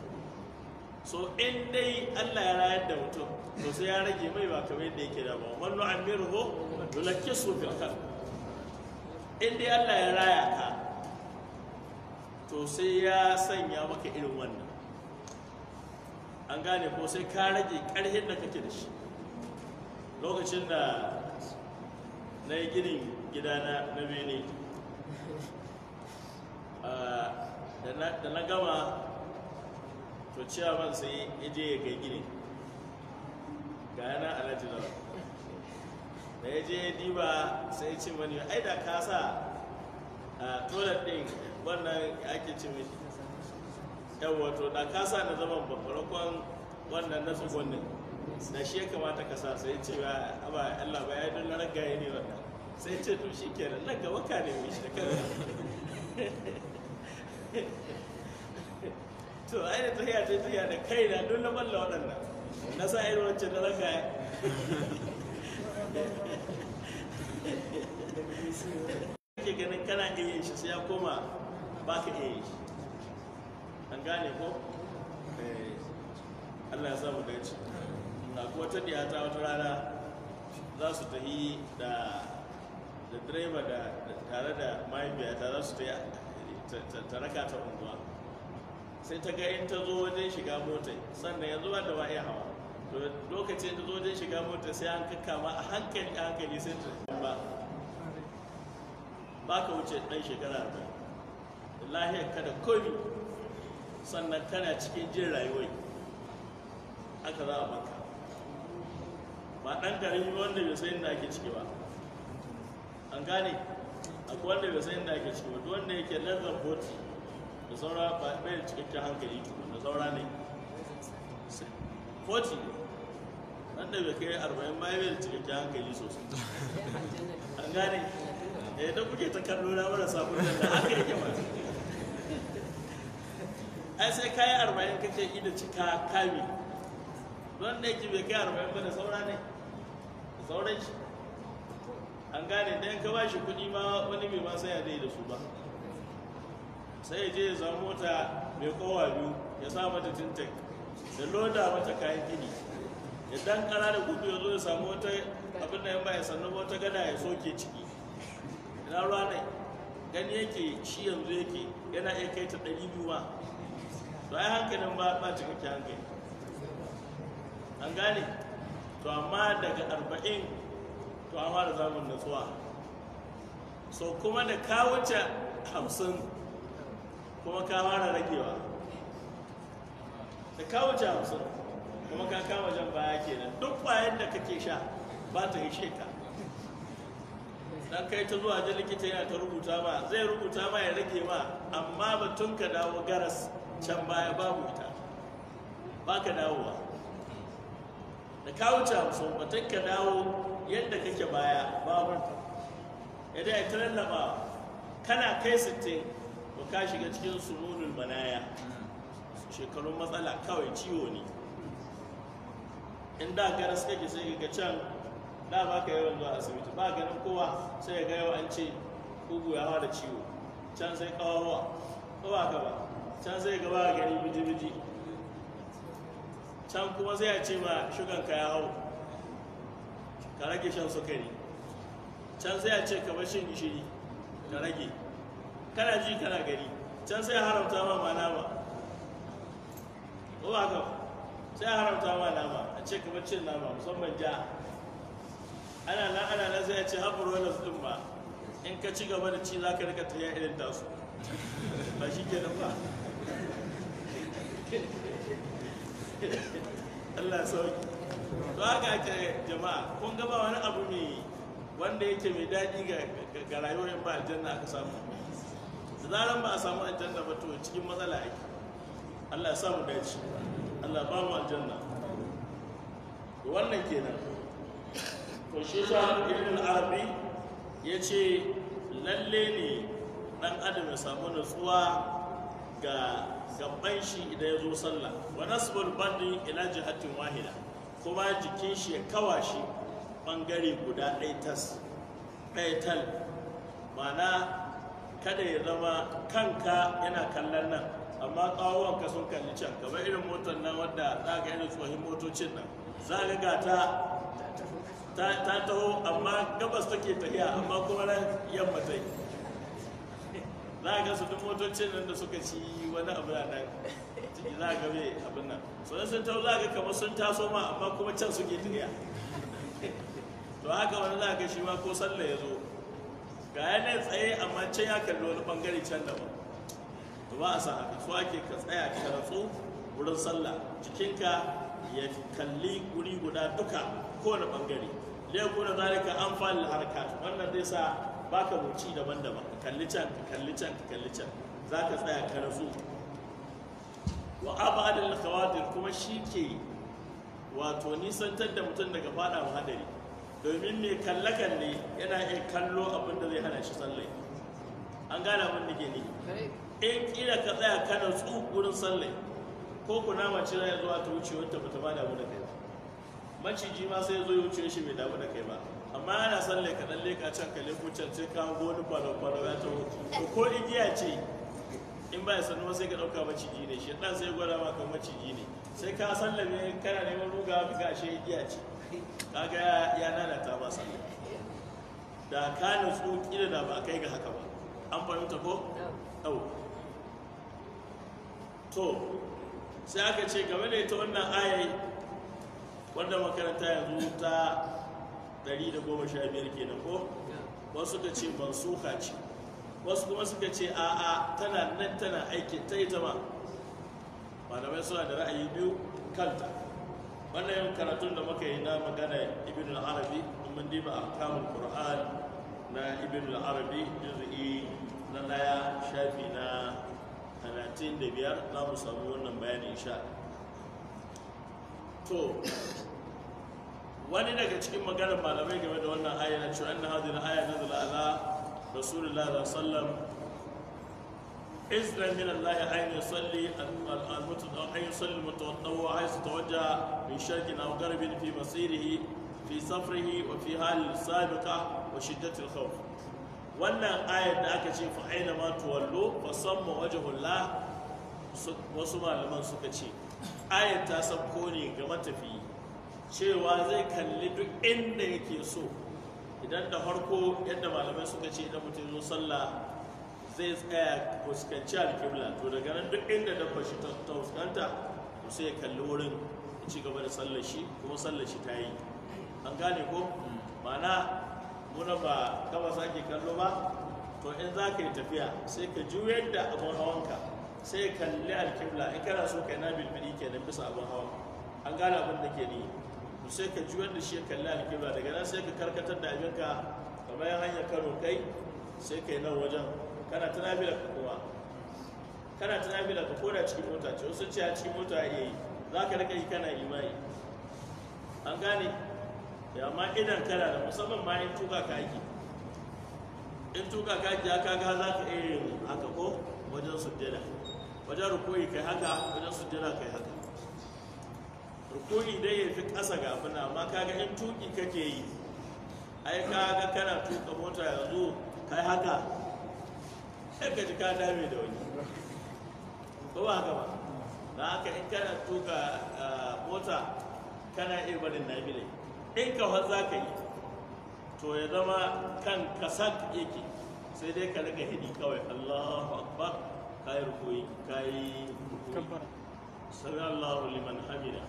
so in dai Allah ya rayar da mutum to sai ya rage mai ba kamar yadda yake da ba wannan amiru ho yulakkisu fil khalq in dai Allah ya raya ka to sai ya sanya maka irin wannan an gane ko sai ka rage ƙarhin da kake da shi lokacin da na yi ginin gidana na bene ah, da na- da na gama to ciyaman sai ya je ya kai gini ga yana alhaji lawa da ya je ya diba sai ya ce mani ai da ka sa a toilet din wannan ake ce mai yawa to da ka sa na zaman babbarakon wannan na tsugunnin da shi ya kamata ka sa sai ya ce ba aba Allah ba ya yi don na ragaye ne wannan sai ya ce to shi kenan nan gaba ka ne mai shi da kanka to ai da tafiya ta tafiya da kaina don na balla waɗannan na sa irin wancan na ragaye kake ganin kana iya yin shi sai ya koma ba ka iya yin shi an gane ko Eh, allah ya sa mu dace na kuwa ta ta wata rana za su tafi da da direba da da- tare da mahaifiyata za su tafi ta- ta- ta raka ta unguwa sai ta ga in ta zo wajen shiga mota sannan yanzu ba da ba iya hawa to lokacin ta zo wajen shiga mota sai an kakkama a hankali a hankali sai ta ba ba ka wuce ɗan shekara arba'in lahiyar ka da komi sannan kana cikin jin rayuwai aka za a baka ba ɗan ƙarami wanda bai san inda ake ciki ba an gane akwai wanda bai san inda ake ciki ba duk wanda yake lardar boti da saura ba bai da cikakken hankali tukun da saura ne 40 wanda bai kai 40 ba bai da cikakken hankali sosai an gane da yadda kuke ta kallo na marasa kullum da haka yake ba ai sai kayi arba'in kake ida cika kami don da yake bai kai arba'in ba da saura ne da sauran shi an gane dan ka ba shi kuɗi ma wani bai ma saya dai da su ba sai ya je ya samu mota mai kowa biyu ya sa mata tintek da loda mata kayan gini ya dan kara da gudu ya zo ya samu wata abin da ya ba ya sannu wata gada ya soke ciki ina ruwa ne gani yake shi yanzu yake yana iya kai ta ɗari biyu ma to ai hankalin ba ba cikakke hankali an gane to amma daga arba'in to an fara zamun natsuwa so kuma da ka wuce hamsin kuma ka fara ragewa da ka wuce hamsin kuma ka kama jan baya kenan duk bayan da kake sha ba ta ishe ka dan kai ta zuwa ji likita yana ta rubuta ma zai rubuta ma ya rage ma amma batun ka dawo garas can baya babu ita ba ka dawowa da ka wuce hamsin batun ka dawo yadda kake baya babu idan ya ta lallaba kana kai sittin to ka shiga cikin sununul manaya shekarun matsala kawai ciwo ne in da garas kake sai ga can da ba ka yawan zuwa asibiti ba ganin kowa sai ya ga yau an ce kugu ya da ciwo can sai kawawa ko ba ka ba can sai ga ba gani biji-biji can kuma sai ya ce ma shugan ka ya hau ka rage shan sukari can sai ya ce ka bar shan gishiri ka rage kana ji kana gani can sai ya haramta ma ma nama ko ba ka ba sai ya haramta ma nama a ce ka bar cin nama musamman ja ana nan ana nan sai ya ce haɓar wani ɗin ba in ka ci gaba da ci za ka rika tafiya irin tasu ba shi ke nan ba Allah sauki to haka ake jama'a kun gaba wani abu mai wanda yake mai daɗi ga- ga rayuwar in ba aljanna aka samu da zaran ba a samu aljanna ba to cikin matsala ake Allah ya samu dace Allah ba mu aljanna to wannan kenan to shi sa ibn arabi ya ce lalle ne dan adam ya samu nutsuwa ga gaban shi idan ya zo sallah wa nasbul bandi ila jihatin wahida kuma jikin shi ya kawa shi bangare guda ɗaya tas ɗaya tal ma'ana kada ya zama kanka yana kallon nan amma ƙawonka sun kalli can kamar irin motar nan wadda za ga irin tsohin motocin nan za ga gata ta ta taho amma gabas take tafiya amma kuma nan yamma ta yi za a ga su duk motocin nan da suka ci wani abu na nan ciki za a ga mai abin nan sannan sun taho za a ga kamar sun taso ma amma kuma can suke tafiya to haka wani za a ga shi ma ko sallah ya zo ga yanayin tsaye amma can ya kalli wani bangare can daban to ba a sa haka so ake ka tsaya ka ratsu wurin sallah jikinka ya kalli wuri guda duka kowane bangare lai kuna zalika an fali harkat wannan zai sa baka wuci daban-daban ka kalli can ka kalli can ka kalli can za ka tsaya ka ratsu wa abadul khawatir kuma shi ke wato nisantar da mutum daga fada hadari domin mai kalle-kalle yana iya kallo abin da zai hana shi sallai an gane abin da ke ne in kila ka tsaya kana tsu wurin sallai ko kuna mace zai zuwa ta wuce wata bata ba damu da kai ba maciji ma sai zo ya wuce shi bai damu da kai ba amma ana sallai ka dan leka can ka leko can sai ka hango wani kwalo-kwalo ya taho to ko igiya ce in ba ya sanu sai ka dauka maciji ne shi dan sai ya gwada maka maciji ne sai ka sallame kana neman ruga ka ga shi igiya ce kaga ya lalata ba sallah da ka nutsu kila da ba kai ga haka ba an fahimta ko au to sai aka ce game da ita wannan ayai wanda makaranta yanzu ta 115 kenan ko wasu suka ce mansuka ce wasu kuma suka ce a'a tana nan tana aiki ta ita ma malamai suna da ra'ayi biyu kanta wannan yin karatun da muka yi na magana ibn al-arabi mun diba ahkamul qur'an na ibn al-arabi juz'i na daya shafi na 35 za mu samu wannan bayani insha to wani daga cikin maganar malamai game da wannan aya na cewa anna hadhihi al-aya nazala ala rasulullah sallallahu alaihi wasallam إذن من الله أن يصلي أن يصلي المتطوع حيث توجه من شرق أو غرب في مسيره في سفره وفي حال السابقة وشدة الخوف wannan ayar da aka ce fa aina ma tuwallo fa samma wajhullah wasu malaman suka ce ayar ta sabko ne ga matafiyi cewa zai kalli duk inda yake so idan da farko yadda malamai suka ce idan mutum zo sallah zai tsaya fuskanci alƙibla to daga nan duk inda dabba shi ta fuskanta to sai ya kalli wurin ya ci gaba da sallar shi kuma sallar shi ta yi an gane ko ma'ana muna ba gaba sake kallo ba to in za ka yi tafiya sai ka juyar da abin hawanka sai kalli alƙibla in kana so ka yi na bilbili kenan bisa abin hawan an gane abin da ke ni to sai ka juyar da shi ya kalli alƙibla daga nan sai ka karkatar da abinka kamar yan hanyar kano kai sai ka yi nan wajen kana ta nafila ka kuma kana ta nafila ka koda cikin mota ce wasu ce a cikin mota ya yi za ka rika yi kana imani an gane ya ma idan kana da musamman ma in tuka ka ake in tuka ka ake haka ga za ka iya yin haka ko wajen sujjada wajen rukoyi kai haka wajen sujjada kai haka rukoyi dai ya fi ƙasa ga abin amma kaga in tuki kake yi ai kaga kana tuka mota yanzu kai haka sai ka ji ka dame da wani ko ba haka ba na haka in kana tuka mota kana iya barin nabile in ka za ka yi to ya zama kan kasak yake sai dai ka rika hidi kawai allahu akbar ka yi rukuyi ka yi sami allahu liman hamida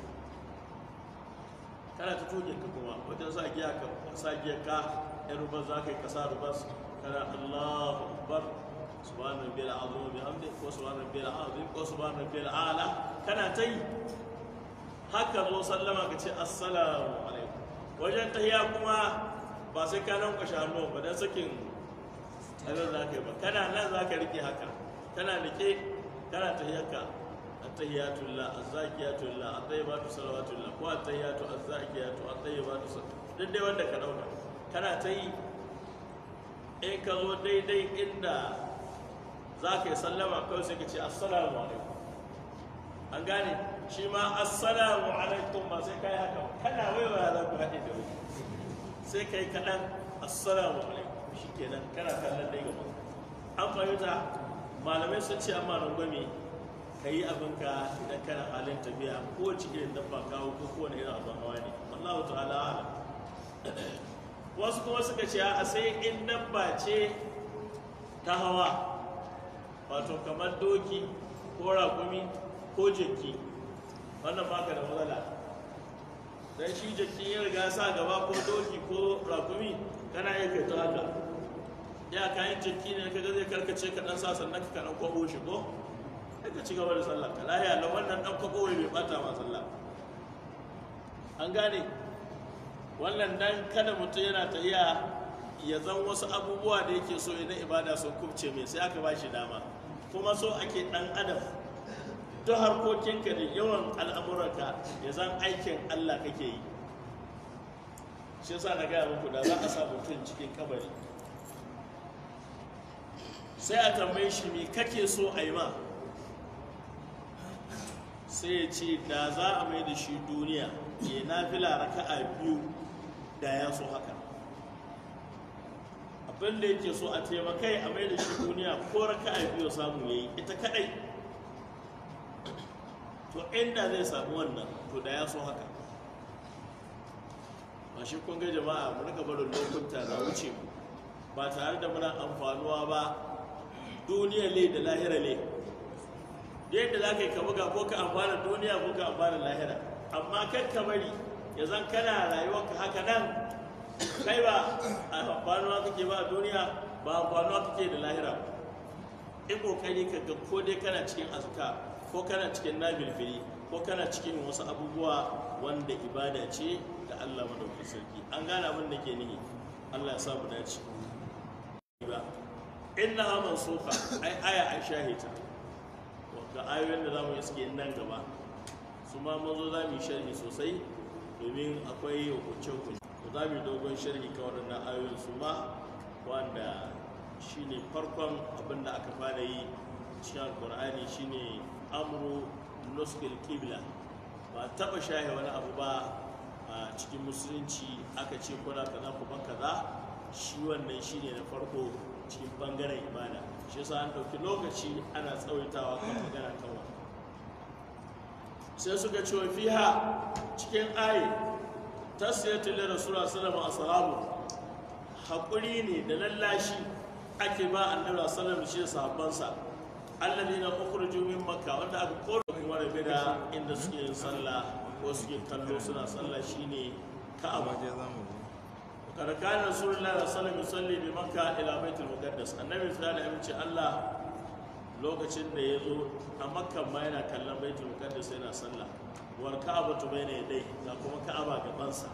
kana ta tuke ka kuma wajen sa giya ka sa giya ka yan rubar za ka yi kasa rubar kana allahu akbar subhanahu rabbil azim bihamdi ko subhanahu rabbil azim ko subhanahu rabbil ala kana ta yi haka zo sallama ka ce assalamu alaikum wajen tahiya kuma ba sai ka nan kwashe hannu ba dan sakin tsarin za ka yi ba kana nan za ka rike haka kana rike kana tahiyarka attahiyatullah azzakiyatullah at-tayyibatu salawatullah ko attahiyatu azzakiyatu at-tayyibatu duk dai wanda ka dauka kana ta yi in ka zo daidai inda za ka yi sallama kawai sai ka ce assalamu alaikum an gane shi ma assalamu alaikum ba sai ka yi haka kana waiwaya za ku haɗe da wani sai ka yi kaɗan assalamu alaikum shi kenan kana kallon dai gaba an fahimta malamai sun ce amma rangwame ka yi abinka idan kana halin tafiya ko wace irin dabba kawo ko kowane irin abin hawa ne wallahu ta'ala ala wasu kuma suka ce a sai in dabba ce ta hawa wato kamar doki ko rakumi ko jaki wannan baka da matsala dan shi jaki ya riga sa gaba ko doki ko rakumi kana iya kai ta haka ya kayan jaki ne kaga zai karkace ka dan sa sannan ka dan kwabo shi ko sai ka ci gaba da sallah ka lahiya na wannan dan kwabo bai bata ma sallah an gane wannan dan kada mutum yana ta iya ya zan wasu abubuwa da yake so idan ibada sun kubce mai sai aka ba shi dama kuma so ake dan adam duk harkokinka da yawan al'amuranka ya zan aikin Allah kake yi shi yasa na gaya muku da za a sa mutum cikin kabari sai a tambaye shi me kake so a yi ma sai ya ce da za a mai da shi duniya ya na fila raka'a biyu da ya so haka abin da yake so a taimakai a mai da shi duniya ko raka'a biyu samu ya yi ita kadai to inda zai samu wannan to da ya so haka ba shi kun ga jama'a mu rika barin lokuta na wuce mu ba tare da muna amfanuwa ba duniya le da lahira le yadda za ka yi ka buga ko ka amfana duniya ko ka amfana lahira amma kan ka bari ya zan kana rayuwarka haka nan kai ba a amfanuwa kake ba a duniya ba amfanuwa kake da lahira in kokari ka ga ko dai kana cikin azka ko kana cikin nabilfili ko kana cikin wasu abubuwa wanda ibada ce da Allah madaukakin sarki an gane abin da ke nihi Allah ya sa mu dace ba inna ha mansuka ai aya ai shahita ga ayoyin da zamu iske nan gaba su ma mun zo zamu yi sharhi sosai domin akwai hukunce hukunce za mu yi dogon sharhi kan waɗannan ayoyin su ma wanda shine farkon abin da aka fara yi cikin alkur'ani shine amru nuskil kibla ba taɓa shahe wani abu ba a cikin musulunci aka ce kuna kaza kuma kaza shi wannan shine na farko cikin bangaren ibada shi yasa an ɗauki lokaci ana tsawaitawa kan magana kan wani sai suka ce wa fiha cikin ayi tasiriyatu da rasulullah sallallahu alaihi wasallam haƙuri ne da lallashi ake ba annabi sallallahu alaihi wasallam shi sahabbansa alladina ukhruju min makka wanda aka koro kuma rabe da inda suke yin sallah ko suke kallo suna sallah shine ka'aba kada kana rasulullahi sallallahu alaihi wasallam yusalli bi makka ila baitul muqaddas annabi sallallahu alaihi wasallam Allah lokacin da ya zo a makka ma yana kallon baitul muqaddas yana sallah wal ka'abatu bayna yadai ga kuma ka'aba gabansa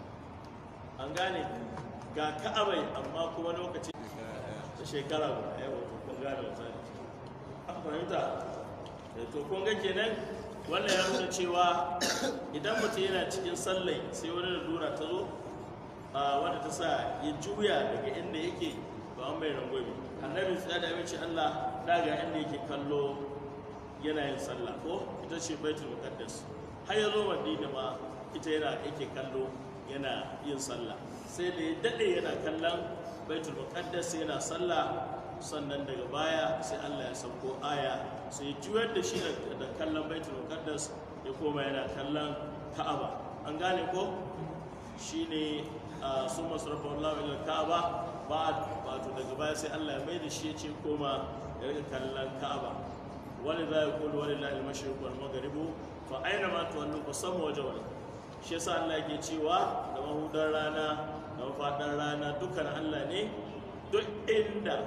an gane ga ka'abai amma kuma lokacin da shekara guda yawa kun gane misali an fahimta to kun ga kenan wannan ya nuna cewa idan mutum yana cikin sallai sai wani da dura ta zo wanda ta sa ya juya daga inda yake ba an bai rangwami annabi tsaya da amince Allah daga inda yake kallo yana yin sallah ko ita ce baitul muqaddas har ya zo madina ma ita yana yake kallo yana yin sallah sai da ya dade yana kallon baitul muqaddas yana sallah sannan daga baya sai Allah ya sauko aya sai juyar da shi da kallon baitul muqaddas ya koma yana kallon ka'aba an gane ko shine sun masarafa Allah ila ka'aba ba wato daga baya sai Allah ya mai da shi ya ce koma ya rika kallon ka'aba wani za ya kulu wani la'il mashriq wal maghribu fa aina ma tuwallu fa sama waje wani shi yasa Allah yake cewa da mahudar rana da mafaɗar rana dukkan Allah ne duk inda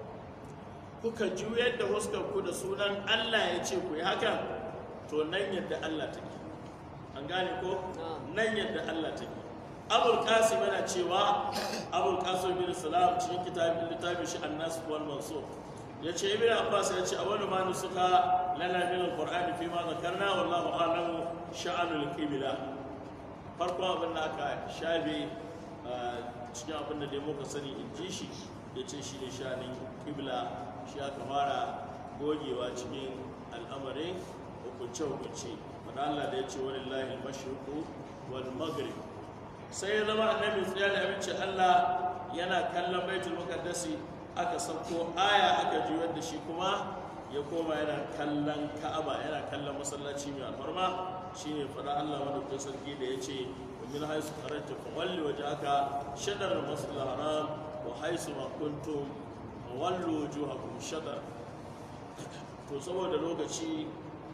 kuka juyar da huskar ku da sunan Allah ya ce ku yi haka to nan yadda Allah take an gane ko nan yadda Allah take abul qasim yana cewa abul qasim bin salam cikin kitabin littafin shi annas wal mansur yace ibn abbas yace awwalu ma nusuka lana min alquran fi ma zakarna wallahu a'lamu sha'anul qibla farko abin da aka shabe cikin abin da dai muka sani in ji shi yace shi ne sha'anin qibla shi aka fara gogewa cikin al'amarin hukunce-hukunce wadda Allah da ya ce wani lahi mashirku wal maghrib sai ya zama annabi tsaya da abinci Allah yana kallon baitul muqaddasi aka sauko aya aka juyar da shi kuma ya koma yana kallon ka'aba yana kallon masallaci mai alfarma shine fada Allah wanda ko sarki da ya ce min haisu kharajta fa walli wajhaka shatr al-masjid al-haram wa haisu ma kuntum fa wallu wujuhakum shatr to saboda lokaci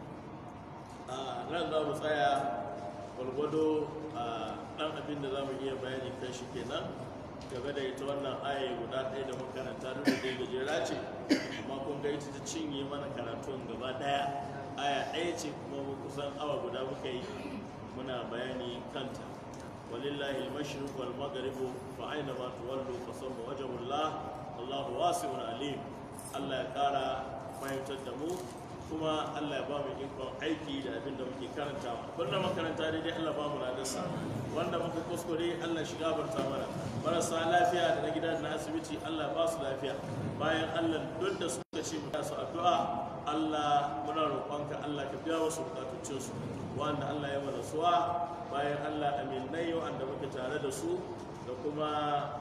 a nan za mu tsaya gwargwado a ɗan abin da za mu iya bayani kan shi kenan game da ita wannan aya guda ɗaya da makaranta duk da dai gajera ce amma kun ga ita ta cinye mana karatun gaba ɗaya aya ɗaya ce kuma mu kusan awa guda muka yi muna bayani kanta walillahi al-mashriq wal maghrib fa aina ma tuwallu fa sawfa wajhullah Allahu wasi'un alim Allah ya kara fahimtar da mu kuma Allah ya ba mu ikon aiki da abin da muke karantawa wanda makaranta daidai Allah ba mu ladarsa wanda muka kuskure Allah shiga barta mana marasa lafiya da na gida da na asibiti Allah ba su lafiya bayan Allah duk da suka ce mu su addu'a Allah muna roƙonka Allah ka biya wasu bukatun su wanda Allah ya mana suwa bayan Allah aminai wanda muke tare da su da kuma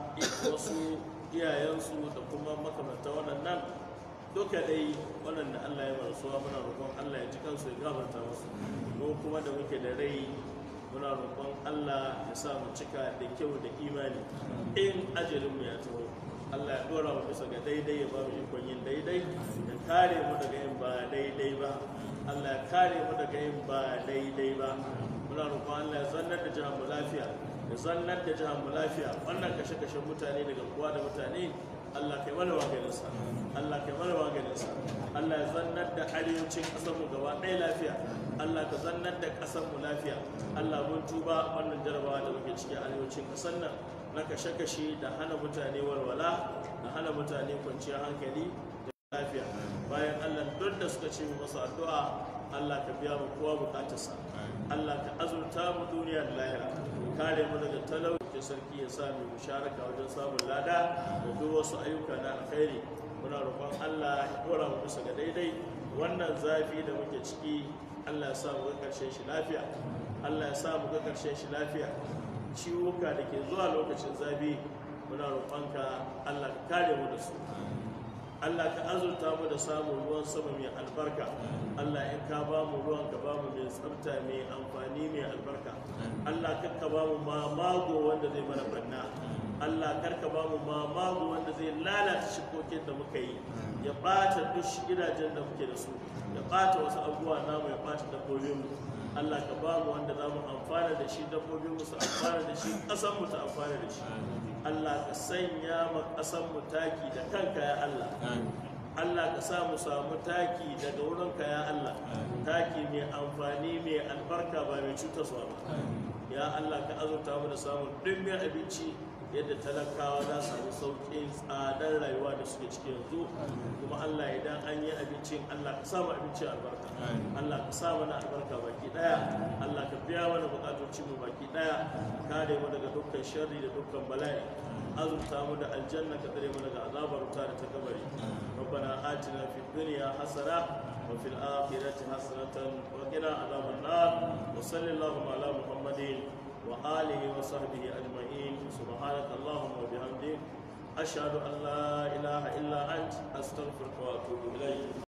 wasu iyayensu da kuma makamanta waɗannan duka dai waɗanda Allah ya bar suwa muna roƙon Allah ya ji kansu ya gafarta musu mu kuma da muke da rai muna roƙon Allah ya sa mu cika da kyau da imani in ajalin mu ya taho Allah ya dora mu bisa ga daidai ya ba mu ikon yin daidai ya kare mu daga yin ba daidai ba Allah ya kare mu daga yin ba daidai ba muna roƙon Allah ya zannar da jihar mu lafiya ya zannar da jihar mu lafiya wannan kashe-kashen mutane daga kuwa da mutane Allah kai mana maganinsa Allah kai mana maganinsa Allah ya zannar da arewacin ƙasarmu gaba ɗaya lafiya Allah ka zannar da ƙasarmu lafiya Allah mun tuba wannan jarabawa da muke ciki a arewacin ƙasar nan na kashe-kashe da hana mutane walwala da hana mutane kwanciyar hankali da lafiya bayan Allah duk da suka ce mu masa addu'a Allah ka biya mu kowa bukatarsa Allah ka azurta mu duniya da lahira kare mu daga talauci sarki ya sa mu musharaka wajen samun lada da duk wasu ayyuka na alkhairi muna roƙon Allah ya dora mu bisa ga daidai wannan zafi da muke ciki Allah ya sa mu ga ƙarshen shi lafiya Allah ya sa mu ga ƙarshen shi lafiya ciwuka da ke zuwa lokacin zafi muna roƙonka Allah ka kare mu da su Allah ka azurta mu da samun ruwan sama mai albarka Allah in ka ba mu ruwan ka ba mu mai tsafta mai amfani mai albarka Allah kar ka ba mu mamago wanda zai mana banna Allah kar ka ba mu mamago wanda zai lalata shikokin da muka yi ya ɓata duk gidajen da muke da su ya ɓata wasu abubuwa namu ya ɓata dabbobin mu Allah ka ba mu wanda za mu amfana da shi dabbobin mu su amfana da shi ƙasar mu ta amfana da shi Allah ka sanya ma ƙasar mu taki da kanka ya Allah Allah ka sa mu samu taki daga wurinka ya Allah taki mai amfani mai albarka ba mai cutarwa ba ya Allah ka azurta mu da samun ɗimbin abinci yadda talakawa za su samu sauƙin tsadar rayuwa da suke ciki yanzu kuma Allah idan an yi abincin Allah ka sa mu abinci albarka Allah ka sa mana albarka baki daya Allah ka biya mana bukatocin mu baki daya kare mu daga dukkan sharri da dukkan bala'i azurta mu da aljanna ka tsare mu daga azabar wuta da ta kabari ربنا آتنا في الدنيا حسنة وفي الآخرة حسنة وقنا عذاب النار وصل اللهم على محمد وآله وصحبه أجمعين سبحانك اللهم وبحمدك أشهد أن لا إله إلا أنت أستغفرك وأتوب إليك